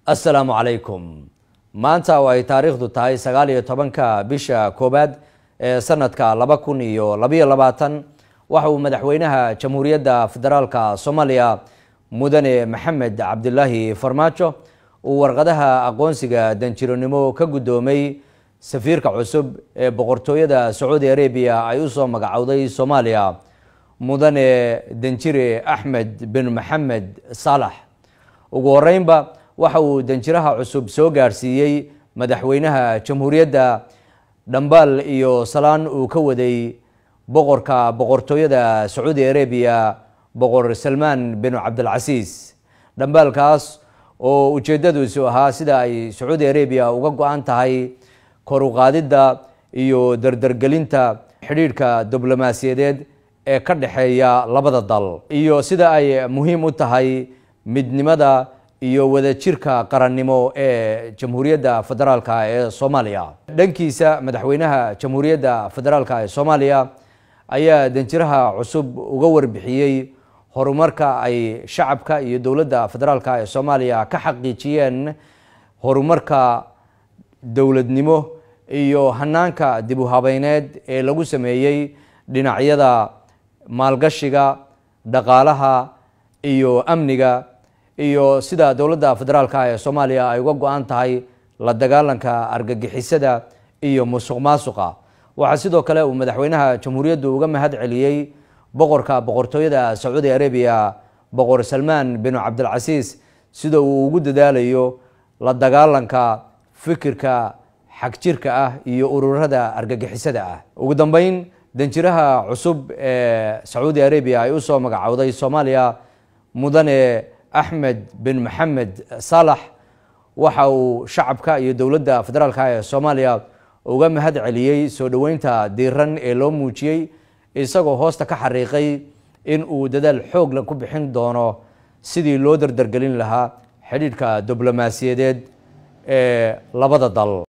assalaamu calaykum maanta oo ay taariikhdu tahay sagaal iyo tobanka bisha koowaad ee sanadka laba kun iyo labayo labaatan waxa uu madaxweynaha jamhuuriyadda federaalka soomaaliya mudane maxamed cabdilaahi farmaajo uu warqadaha aqoonsiga danjironimo ka guddoomay safiirka cusub ee boqortooyada sacuudi arabiya ay usoo magacowday soomaaliya mudane danjire axmed bin maxamed saalax ugu horeynba waxa uu danjiraha cusub soo gaarsiiyey madaxweynaha jamhuuriyadda dhambaal iyo salaan uu ka waday boqorka boqortooyada sacuudi arabiya boqor salmaan bin cabdilcasiis dhambaalkaas oo ujeedadiisu ahaa sida ay sacuudi arabiya uga go-an tahay kor uqaadidda iyo dardargelinta xidhiidhka diblomaasiyadeed ee ka dhexeeya labada dal iyo sida ay muhiim u tahay midnimada iyo wadajirka qarannimo ee jamhuuriyadda federaalka ee soomaaliya dhankiisa madaxweynaha jamhuuriyadda federaalka ee soomaaliya ayaa danjiraha cusub uga warbixiyey horumarka ay shacabka iyo dowladda federaalka ee soomaaliya ka xaqiijiyeen horumarka dowladnimo iyo hanaanka dib u habeyneed ee lagu sameeyey dhinacyada maalgashiga dhaqaalaha iyo amniga iyo sida dowladda federaalka ee soomaaliya ay uga go-an tahay la dagaalanka argagixisada iyo musuq maasuqa waxaa sidoo kale uu madaxweynaha jamhuuriyaddu uga mahad celiyey boqorka boqortooyada sacuudi arabiya boqor salmaan bin cabdilcasiis sida uu ugu dadaalayo la dagaalanka fikirka xagjirka ah iyo ururada argagixisada ah ugu dambeyn danjiraha cusub ee sacuudi arabiya ay usoo magacowday soomaaliya mudane axmed bin maxamed saalax waxa uu shacabka iyo dowladda federaalka ee soomaaliya uga mahad celiyey soo dhoweynta diiran ee loo muujiyey isagoo hoosta ka xariiqay in uu dadaal xoogla ku bixin doono sidii loo dardargelin lahaa xidhiidhka diblomaasiyadeed ee labada dal